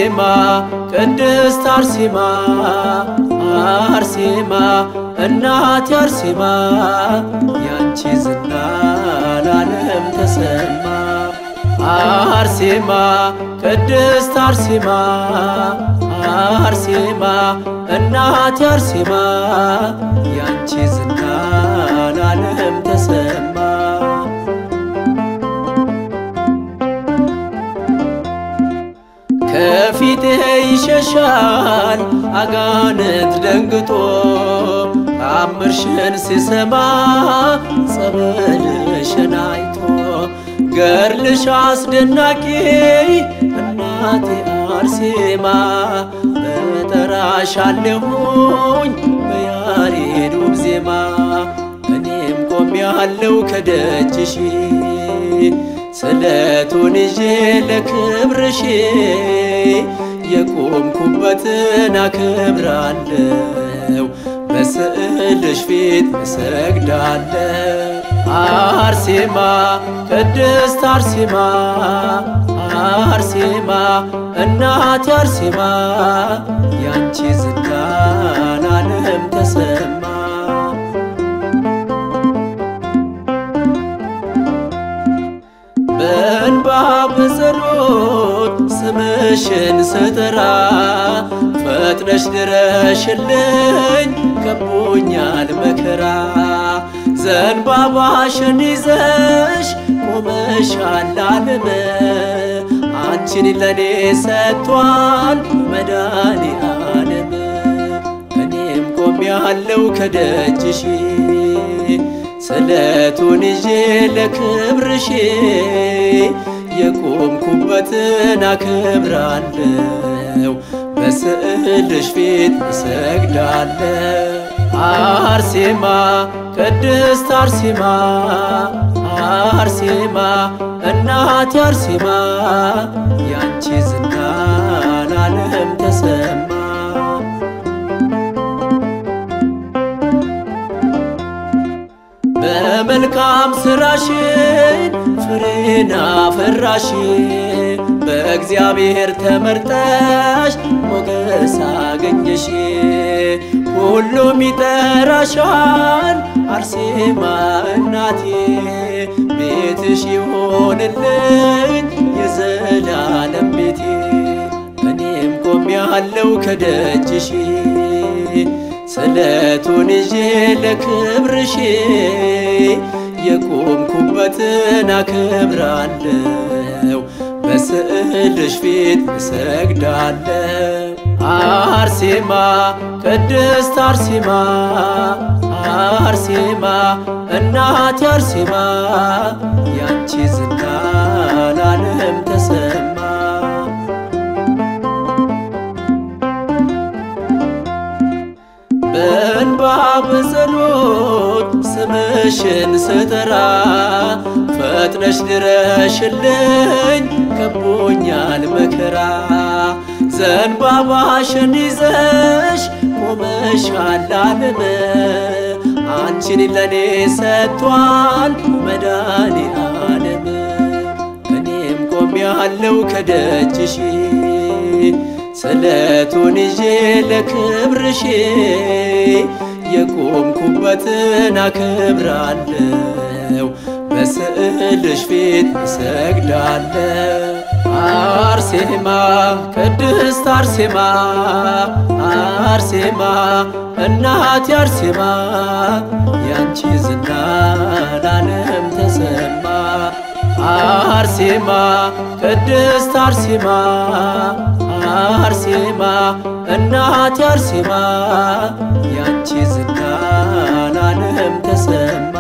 አርሴማ ቅድስት አርሴማ አርሴማ እናቴ አርሴማ ያንቺ ዝና ለዓለም ተሰማ አርሴማ ቅድስት አርሴማ አርሴማ እናቴ አርሴማ ያንቺ ዝና ለዓለም ተሰማ ከፊቴ ይሸሻል አጋንንት ደንግጦ ታምርሽን ሲሰማ ጸበልሽን አይቶ ገርልሽ አስደናቂ እናቴ አርሴማ እጠራሻለሁኝ በያሬዱ ዜማ እኔም ቆሜያለሁ ከደጅሽ ስለቱን ይዤ ለክብርሽ የቆምኩበትን አክብራለሁ በስዕልሽ ፊት እሰግዳለሁ። አርሴማ ቅድስት አርሴማ አርሴማ እናቴ አርሴማ ያንቺ ዝና ለዓለም ተሰማ በእንባ በጸሎት ስምሽን ስጠራ ፈጥነሽ ድረሽልኝ ከቦኛል መከራ ዘንባባሽን ይዘሽ ቆመሻል ዓለም አንቺን ለኔ ሰጥቷል መድኃኔ ዓለም እኔም ቆሜያለሁ ከደጅሽ ስለቱን ይዤ ለክብርሽ የቆምኩበትን አክብራለሁ በስዕልሽ ፊት እሰግዳለሁ። አርሴማ ቅድስት አርሴማ አርሴማ እናቴ አርሴማ ያንቺ ዝና ለዓለም ተሰማ በመልካም ስራሽን ፍሬን አፈራሽ በእግዚአብሔር ተመርጠሽ ሞገስ አገኘሽ ሁሉም ይጠራሻል አርሴማ እናቴ ቤትሽ ይሆንልኝ የዘላለም ቤቴ እኔም ቆሜያለሁ ከደጅሽ ስለቱን ይዤ ለክብርሽ የቆምኩበትን አክብራለሁ በስዕልሽ ፊት እሰግዳለሁ። አርሴማ ቅድስት አርሴማ አርሴማ እናቴ አርሴማ ያንቺ ዝና ለዓለም ተሰማ በእንባ በጸሎት ስምሽን ስጠራ ፈጥነሽ ድረሽልኝ ከቦኛል መከራ ዘንባባሽን ይዘሽ ቆመሻል ዓለም አንቺን ለኔ ሰጥቷል መድኃኔ ዓለም እኔም ቆሜያለሁ ከደጅሽ ስለቱን ይዤ ለክብርሽ የቆምኩበትን አክብራለሁ በስዕልሽ ፊት እሰግዳለሁ። አርሴማ ቅድስት አርሴማ አርሴማ እናቴ አርሴማ ያንቺ ዝና ለዓለም ተሰማ አርሴማ ቅድስት አርሴማ አርሴማ እናቴ አርሴማ ያንቺ ዝና ለዓለም ተሰማ